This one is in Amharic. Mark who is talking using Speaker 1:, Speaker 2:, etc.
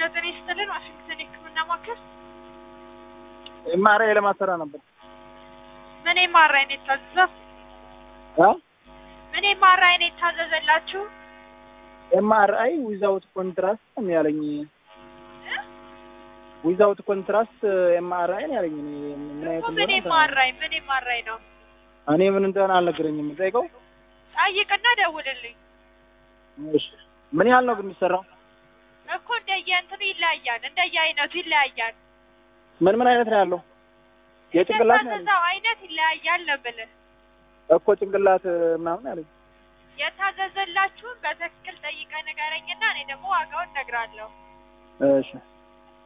Speaker 1: ጤና ይስጥልን። ዋሽንግተን የሕክምና ማዕከል
Speaker 2: ኤምአርአይ ለማሰራ ነበር።
Speaker 1: ምን ኤምአርአይ ነው የታዘዘው?
Speaker 2: አ
Speaker 1: ምን ኤምአርአይ ነው የታዘዘላችሁ?
Speaker 2: ኤምአርአይ ዊዛውት ኮንትራስት ነው ያለኝ። ዊዛውት ኮንትራስት ኤምአርአይ ነው ያለኝ። እኔ ምን አይነት
Speaker 1: እኮ ምን
Speaker 2: እንደሆነ
Speaker 1: ኤምአርአይ ምን ኤምአርአይ ነው?
Speaker 2: እኔ ምን እንደሆነ አልነገረኝም። ጠይቀው።
Speaker 1: ጠይቅና ደውልልኝ
Speaker 2: እሺ ምን ያህል ነው ግን የሚሰራው?
Speaker 1: እኮ እንደየ እንትኑ ይለያያል፣ እንደየ አይነቱ ይለያያል።
Speaker 2: ምን ምን አይነት ነው ያለው? የጭንቅላት ነው ያለኝ
Speaker 1: የታዘዘው አይነት ይለያያል ነው የምልህ።
Speaker 2: እኮ ጭንቅላት ምናምን ያለኝ።
Speaker 1: የታዘዘላችሁን በትክክል ጠይቀህ ንገረኝና እኔ ደግሞ ዋጋውን እነግርሃለሁ።
Speaker 2: እሺ